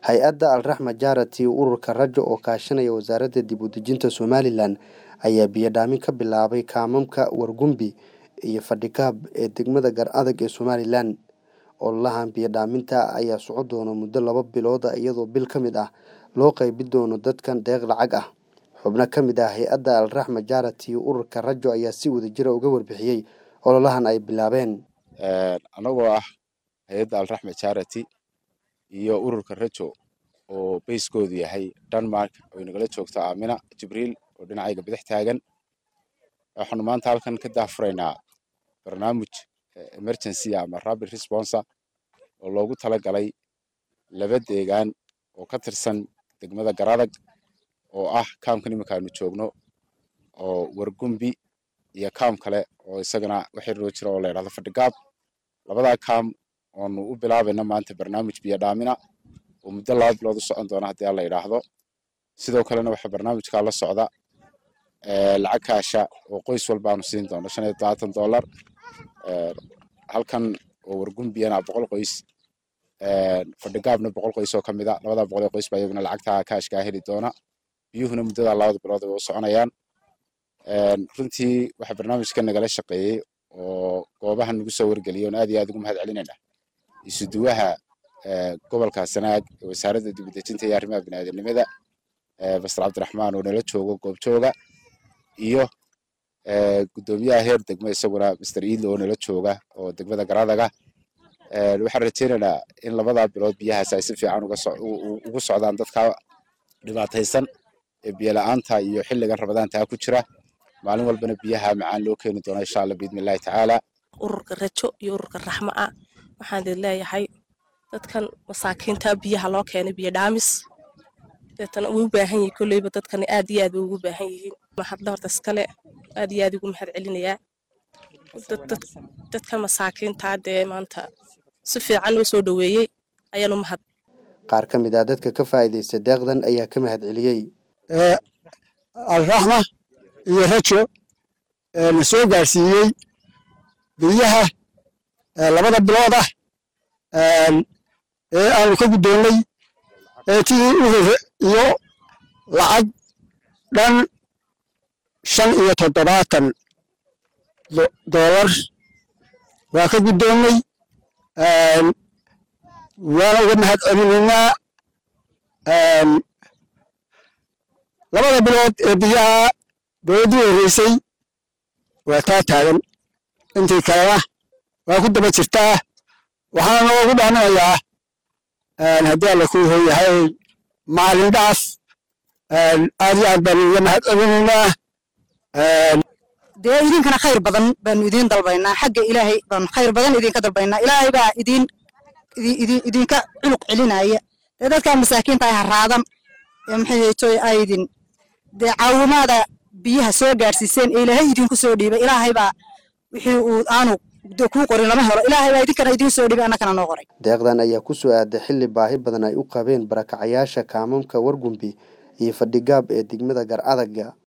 hay-adda alraxma jarati ururka rajo oo kaashanaya wasaaradda dib u dejinta somalilan ayaa biyodhaamin ka bilaabay kaamamka wargumbi iyo fadhikaab ee degmada gar adag ee somalilan ololahan biyodhaaminta ayaa soco doona muddo laba bilood ah iyadoo bil ka mid ah loo qeybin doono dadkan deeq lacag ah xubno ka mid ah hay-adda alraxma jarati ururka rajo ayaa si wadajira uga warbixiyey ololahan ay bilaabeen anagoo ah hay-adda alraxma jarati iyo ururka rajo oo bayskoodu yahay denmark oo inagala joogto aamina jibriil oo dhinacayga bidix taagan waxaanu maanta halkan ka daafuraynaa barnaamij emergency ama rapid responser oo loogu talagalay laba deegaan oo ka tirsan degmada garadag oo ah kaamkan iminka aanu joogno oo wargumbi iyo kaam kale oo isagana waxay roo jira oo la yidhahdo fadhigaab labadaa kaam oonu u bilaabayna maanta barnaamij biyodhaamina oo muddo laba bilood u socon doona haddii alla yidhaahdo sidoo kalena waxaa barnaamijkaa la socda lacag kaasha oo qoys walbaanu siin doono shan iyo todobaatan dollar halkan oo wargumbiyana boqol qoys fadhigaabna boqol qoys oo ka mid a labadaa boqol ee qoys baa iyaguna lacagtaa kaashkaa heli doona biyuhuna muddada labada bilood way u soconayaan runtii waxaa barnaamijka nagala shaqeeyey oo goobahan nagu soo wargeliyay oon aad iyo aad ugu mahad celinayna isuduwaha gobolka sanaag ee wasaaradda dibudejinta iyo arrimaha biniaadamnimada bastar cabdiraxmaan oo nala joogo goobjooga iyo guddoomiyaha heer degmo isaguna master iidle oo nala jooga oo degmada garadaga waxaan rajaynaynaa in labadaa bilood biyahaas ay si fiican ugu socdaan dadka dhibaataysan ee biyola-aanta iyo xilligan rabadaantaa ku jira maalin walbana biyaha macaan loo keeni doona insha alla biidnillahi tacaala ururka rajo iyo ururka raxma ah waxaan idin leeyahay dadkan masaakiinta biyaha loo keenay biyo dhaamis deetana way u baahan yihiin kolleyba dadkani aad iyo aad bay ugu baahan yihiin mahadla horta iskale aad iyo aad ugu mahad celinayaa dadka masaakiintaa dee maanta si fiican loo soo dhoweeyey ayaanu mahad qaar ka mid ah dadka ka faa'iidaysta deeqdan ayaa ka mahad celiyey alraxma iyo rajo na soo gaarsiiyey biyaha labada bilood ah ee aanu ka guddoonnay tii u hore iyo lacag dhan shan iyo toddobaatan dollar waa ka guddoonnay waana uga mahad celinaynaa labada bilood ee biyaha dowladdii horreysay waa taa taagan intii kalena waa ku daba jirtaa waxaana noogu dhaaminayaa haddii alla kuu hooyahay maalin dhaaf aad iyo aad baanu uga mahad celinaynaa dee idinkana khayr badan baanu idiin dalbaynaa xagga ilaahay baanu khayr badan idinka dalbaynaa ilaahay baa idin idinka culuq celinaya dee dadkaa masaakiinta ay haraadan ee maxaytoy aydin dee caawimaada biyaha soo gaadhsiiseen ee ilaahay idinku soo dhiibay ilaahay baa wixii uu aanu kuu qorin lama helo ilaahay baa idinkana idiin soo dhiibay annakana noo qoray deeqdan ayaa ku soo aaday xilli baahi badan ay u qabeen barakacayaasha kaamamka wargumbi iyo fadhigaab ee degmada gar adaga